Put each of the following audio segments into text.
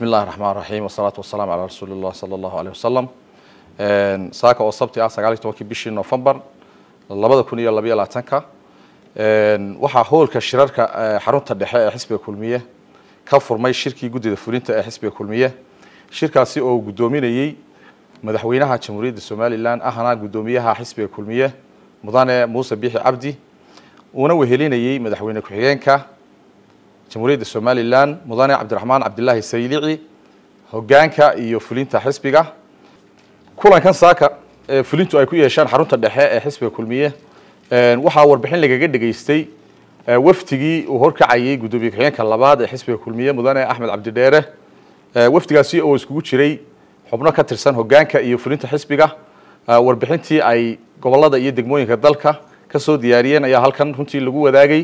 bismi illahi raxmaan raxiim wasalaatu wasalaamu calaa rasuuli llah sala allahu aleyh wasalam saaka oo sabti ah sagaal iyo tobankii bishii novembar labada kun iyo labayo labaatanka waxaa hoolka shirarka xarunta dhexe ee xisbiga kulmiye ka furmay shirkii guddida fulinta ee xisbiga kulmiye shirkaasi oo guddoominayey madaxweynaha jamhuuriyadda somalilan ahna guddoomiyaha xisbiga kulmiye mudane muuse biixi cabdi uuna wehelinayey madaxweyne ku-xigeenka jamhuuriyadda somalilan mudane cabdiraxmaan cabdilaahi saylici hogaanka iyo fulinta xisbiga kulankan saaka ee fulintu ay ku yeeshaan xarunta dhexe ee xisbiga kulmiye waxaa warbixin lagaga dhegaystay wafdigii uu horkacayay guddoomiye ku-xigeenka labaad ee xisbiga kulmiye mudane axmed cabdidheere wafdigaasi oo iskugu jiray xubno ka tirsan hogaanka iyo fulinta xisbiga warbixintii ay gobolada iyo degmooyinka dalka kasoo diyaariyeen ayaa halkan runtii lagu wadaagay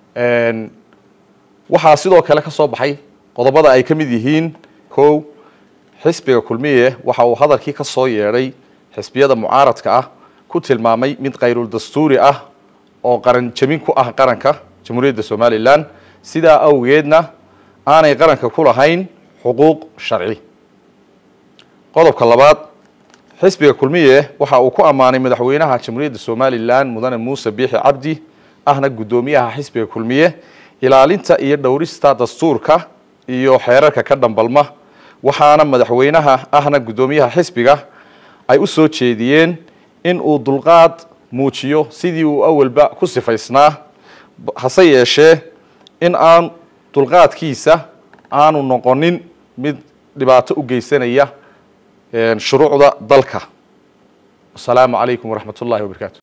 waxaa sidoo kale ka soo baxay qodobada ay ka mid yihiin kow xisbiga kulmiye waxa uu hadalkii ka soo yeedhay xisbiyada mucaaradka ah ku tilmaamay mid kayrul dastuuri ah oo qaran jabin ku ah qaranka jamhuuriyadda somalilan sidaa awgeedna aanay qaranka ku lahayn xuquuq sharci qodobka labaad xisbiga kulmiye waxa uu ku ammaanay madaxweynaha jamhuuriyadda somalilan mudane muuse biixi cabdi ahna guddoomiyaha xisbiga kulmiye ilaalinta iyo dhowrista dastuurka iyo xeerarka ka dhambalma waxaana madaxweynaha ahna guddoomiyaha xisbiga ay u soo jeediyeen in uu dulqaad muujiyo sidii uu awalba ku sifaysnaa hase yeeshee in aan dulqaadkiisa aanu noqonin mid dhibaato u geysanaya shuruucda dalka wasalaamu calaykum waraxmat ullahi wabarakatu